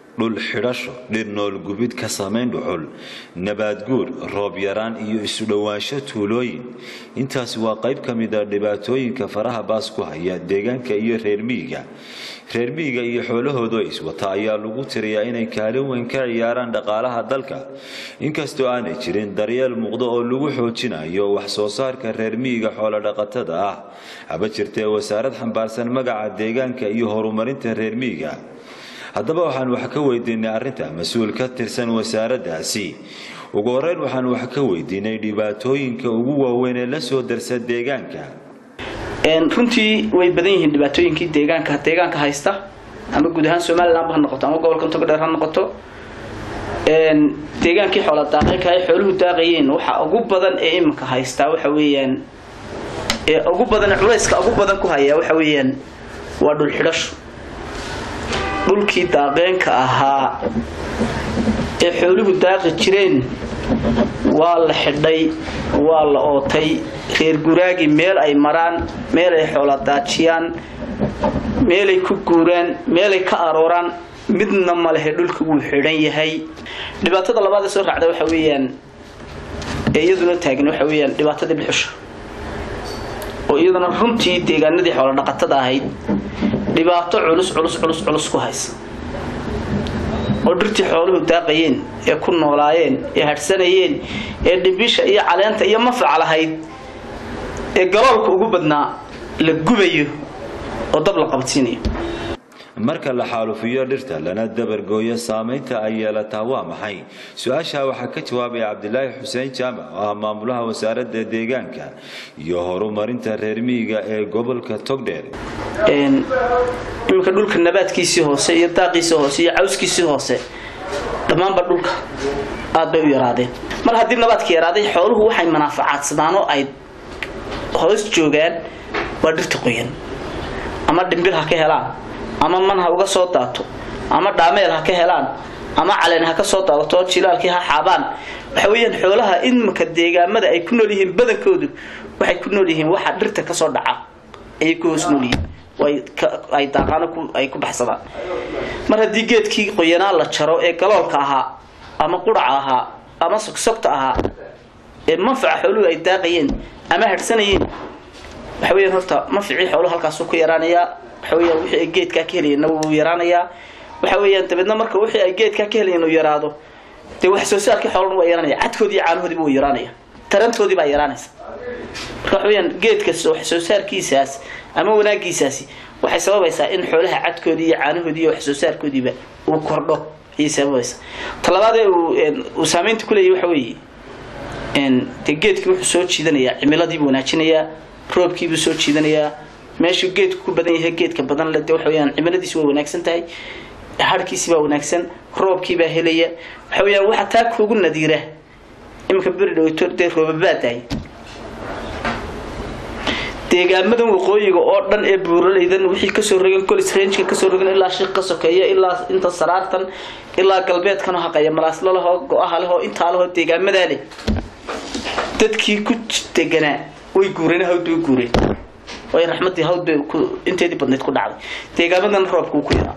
dhul xidhasho dhir nool gubid ka samayn dhuxul nabaadguur roob yaraan iyo isu dhowaansho tuulooyin intaasi waa qayb ka mid a dhibaatooyinka faraha baas ku haya deegaanka iyo reer miyiga reer miyiga iyo xoolahooda iswata ayaa lagu tiriyaa inay kaalin weyn ka ciyaaraan dhaqaalaha dalka inkastoo aanay jirin daryeel muuqdo oo lagu xoojinayo wax soo saarka reer miyiga xoolodhaqatada ah haba jirtee wasaarad xambaarsan magaca deegaanka iyo horumarinta reer miyiga haddaba waxaan wax ka weydiinay arrinta mas-uul ka tirsan wasaaraddaasi ugu horeyn waxaan wax ka weydiinay dhibaatooyinka ugu waaweyn ee la soo darsa deegaanka runtii way badan yihiin dhibaatooyinkii deegaanka deegaanka haysta ama guud ahaan somalilandba ha noqoto ama gobolka togdheer ha noqoto deegaankii xoola daaqeynka ay xooluhu daaqayeen waxa ugu badan ee iminka haystaa waxa weeyaan ee ugu badan culayska ugu badan ku haya waxa weeyaan waa dhul xidhasho dhulkii daaqeenka ahaa ee xooluhu daaqi jireen waa la xidhay waa la ootay reer guraagi meel ay maraan meel ay xoola daajiyaan meelay ku guuraan meelay ka arooraan midna ma lehe dhulka wuu xidhan yahay dhibaatada labaad ee soo raacda waxa weeyaan ee iyaduna taagan waxa weeyaan dhibaatadii dhuxusha oo iyaduna runtii deegaanadii xoola dhaqatada ahayd dhibaato culus culus culus culus ku haysa oo dhirtii xooluhu daaqayeen ee ku noolaayeen ee hadhsanayeen ee dhibisha iyo caleenta iyo mafac lahayd ee galoolka ugu badnaa la gubayo oo dab la qabadsiinayo marka la xaalufiyo dhirta lana dabargooyo saamaynta ay yeelataa waa maxay su-aashaa waxaa ka jawaabaya cabdilaahi xuseen jaamac oo ah maamulaha wasaaradda deegaanka iyo horumarinta reer miyiga ee gobolka togdheer iminka dhulka nabaadkiisii hoose iyo daaqiisii hoose iyo cawskiisii hoose dhammaanba dhulka aad bay u yaraadeen mar haddii nabaadka yaraaday xooluhu waxay manaafacaadsadaan oo ay hoos joogaan waa dhirta qoyan ama dhimbil ha ka helaan ama man ha uga soo daato ama dhaameel ha ka helaan ama caleen ha ka soo daadato oo jilaalkii ha xaabaan waxa weeyaan xoolaha iminka deegaamada ay ku nool yihiin badankoodu waxay ku nool yihiin waxa dhirta kasoo dhaca ayay ku hoos nool yihiin ay daaqaano ay ku baxsadaan mar haddii geedkii qoyanaa la jaro ee galoolka ahaa ama quraca ahaa ama sogsogta ahaa ee manfaca xooluhu ay daaqayeen ama hadhsanayeen waxa weeyaan horta manficii xooluhu halkaasuu ku yaraanayaa waxa weeyaan wixii ay geedkaa ka helayeenna wuu yaraanayaa waxa weeyaan dabeedna marka wixii ay geedkaa ka helayeen uu yaraado dee wax soo saarkii xoolana waa yaraanaya cadkoodii iyo caanahoodiiba waa yaraanaya tarantoodii baa yaraanaysa marka waxa weeyaan geedka wax soo saarkiisaas ama wanaagiisaasi waxay sababaysaa in xoolaha cadkoodii iyo caanahoodii iyo wax soo saarkoodiiba uu kordho ayay sababaysaa talabaadee uu saameynta ku leeyahy waxa weeye dee geedkii wuxuu soo jiidanayaa cimiladiibuu wanaajinayaa roobkiibuu soo jiidanayaa meeshuu geedku ku badan yahay geedka badan le de waxa weyaan cimiladiisi waa wanaagsan tahay harhkiisi baa wanaagsan roobkiibaa helaya waxa weyaan waxa taa kuugu nadiira iminka beri dhaweyto dee roobabaadahay deegaamadan waqooyiga oo dhan ee buuralaydan wixii kasoo rogan colis rangeka kasoo rogan ilaa shiik ka sokeeya ilaa inta saraartan ilaa galbeedkan oo haqaya malaasla lehoo go-aha lehoo intaa lehoo deegaamadaa leh dadkii ku deganaa way guureen hawd way guureen way raxmadii hawd bay inteedii badnayd ku dhacday deegaamadan roobka uu ku yaraa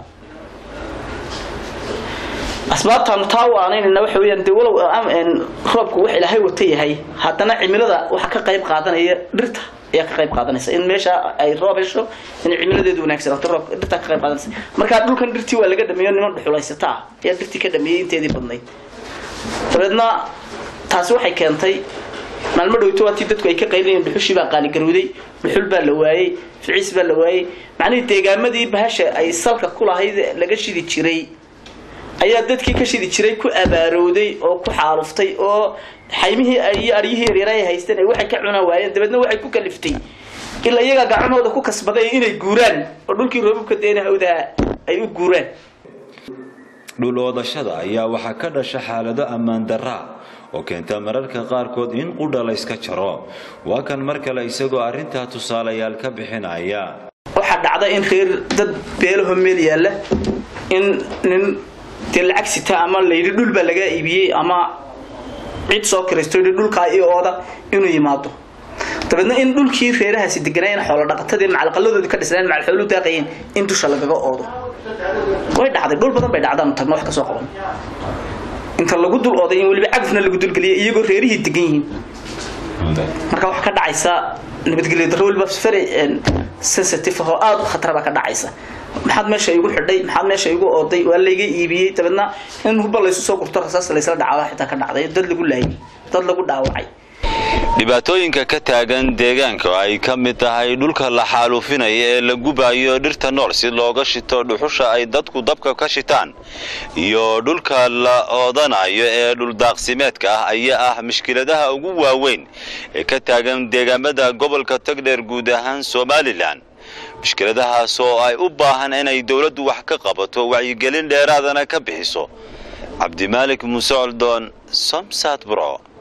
asbaabtaanu taa u aanaynayna waxa weyaan dee walow roobku wax ilaahay wata yahay haddana cimilada waxa ka qayb qaadanaya dhirta ayaa ka qayb qaadanaysa in meesha ay roob hesho in cimiladeedu wanaagsanaato roob dhirtaa ka qayb qaadanaysa markaa dhulkan dhirtii waa laga dhameeyo niman dhuxulaysata ah ayaa dhirtii ka dhameeyey inteedii badnayd dabeedna taasi waxay keentay maalmo dhowto waatii dadku ay ka qaylinayeen dhuxushii baa qaaligarowday dhuxul baa la waayey ficiis baa la waayey macnihii deegaamadii bahasha ay salka ku lahayd laga shidi jiray ayaa dadkii ka shidi jiray ku abaarowday oo ku xaaluftay oo xaymihii iyo aryihii yaryara ay haysteen ay waxay ka cunaan waayeen dabeedna waxay ku kaliftay ilaa iyagaa gacmahooda ku kasbaday inay guuraan oo dhulkii roobabka deena hawdaha ay u guuraan dhul oodashada ayaa waxaa ka dhasha xaalado ammaan daraa oo keenta mararka qaarkood in qudha layska jaro waa kan mar kale isagoo arrintaa tusaalayaal ka bixinaya waxaa dhacda in reer dad beelaho meel yaalla in nin dee lacag sita ama layidhi dhul baa lagaa iibiyey ama cid soo kiraysto yidhi dhulkaa io ooda inuu yimaado dabeedna in dhulkii reerahaasi deganaayen xoolo dhaqatadii macalqaladoodii ka dhisnaan macal xooluu daaqayeen in dusha lagaga oodo way dhacday dhul badan bay dhacdaanu tagno wax ka soo qaban inta lagu dul oday in weliba cagafna lagu dulgeliya iyagoo reerihii degan yihiin marka waxaa ka dhacaysa nabadgelyo darro weliba very sensitive oo aada u khatara baa ka dhacaysa maxaad meesha igu xidhay maxaad meesha igu ooday waa layga iibiyey dabeedna in hubba laysu soo gurto rasaas laysla dhacaa xitaa ka dhacday dad lagu laayay dad lagu dhaawacay dhibaatooyinka ka taagan deegaanka oo ay ka mid tahay dhulka la xaaluufinaya ee la gubayo dhirta nool si looga shito dhuxusha ay dadku dabka ka shitaan iyo dhulka la oodanayo ee dhuldaaqsimeedka ah ayaa ah mushkiladaha ugu waaweyn ee ka taagan deegaamada gobolka togdheer guud ahaan somalilan mushkiladahaas oo ay u baahan inay dowladdu wax ka qabato wacyigelin dheeraadana ka bixiso cabdimaalik muuse coldoon somsad bro